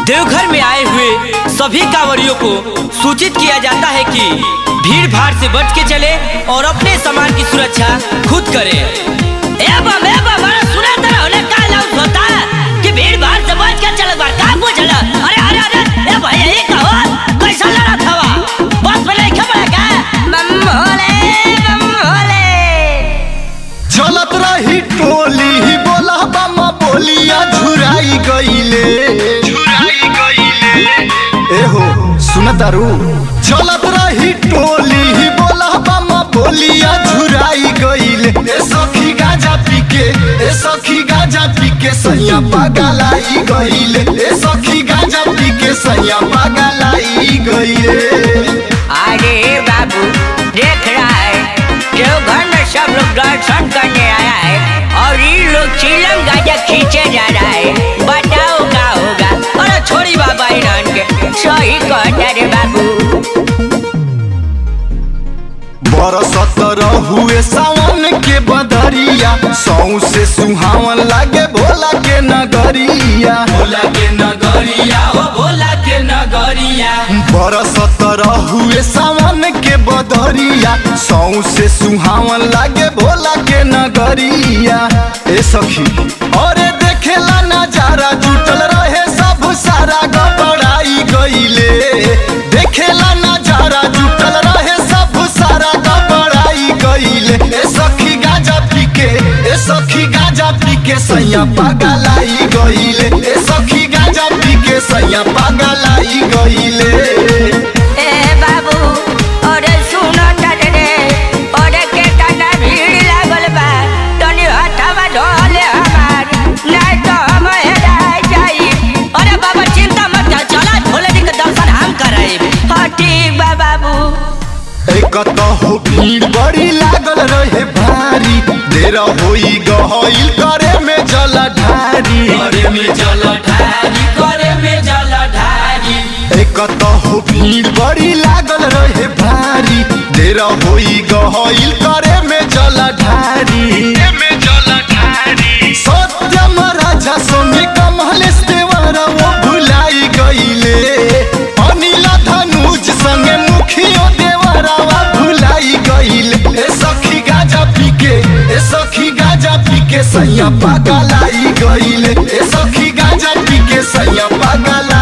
देवघर में आए हुए सभी कांवरियों को सूचित किया जाता है कि भीड़ भाड़ से बच के चले और अपने सामान की सुरक्षा खुद करें ए बम ए बम अरे सुना तेरा होने का लाउड होता है कि भीड़ भाड़ से बच के चले बार का पूछल अरे अरे अरे ए भाई ये कहो कैसा लड़ा था बस में नहीं खबर का बम भोले बम भोले चलत रही टोली ही बोला बामा बोलिया झुराई गईले एहो सुनतारू चलत रही टोली ही बोला बामा बोलिया झुराई गईले ए सखी गाजा पीके ए सखी गाजा पीके सैया पागलाई गईले ए सखी गाजा पीके सैया पागलाई गईले अरे बाबू देख रहा है देवघर में सब लोग दर्शन करने आया है और ये लोग चिलम गाजा खींचे जा रहा है बताओ क्या होगा अरे छोड़ी बाबा इन्हन के सही कहता रे बाबू बरसत हुए सावन के बदरिया सौ से सुहावन लागे भोला के नगरिया भोला के नगरिया हो भोला के नगरिया बरसत हुए सावन के बदरिया सौ से सुहावन लागे भोला के नगरिया ए सखी अरे देखेला नजारा जुटल रहे सब सारा गबड़ाई गईले देखेला नजारा जुटल रहे सब सारा गबड़ाई गईले ए सखी गाजा पीके ए सखी गाजा पीके सैया पागलाई गईले ए सखी गाजा पीके सैया पागलाई गईले ए बाबू अरे सुनो तट रे अरे के तना भीड़ लागल बा तनी हथवा ढोले हमार नहीं तो हम हेरा जाई अरे बाबा चिंता मत कर चला भोले जी के दर्शन हम कराए हाँ ठीक बा बाबू एक हो भीड़ बड़ी लागल रहे भारी देर होई गहइल करे में जल ढारी करे में जल ढारी करे में जल ढारी एक हो भीड़ बड़ी लागल रहे भारी देर होई गहइल करे में जल ढारी सत्यम राजा सोने कमलेश देवर वो भुलाई गईले अनिल धनुज संगे मुखियो देवरावा भुलाई गईले ए सखी गाजा पीके ए सखी गाजा पीके सैया पागलाई गईले ए सखी गाजा पीके सैया पागलाई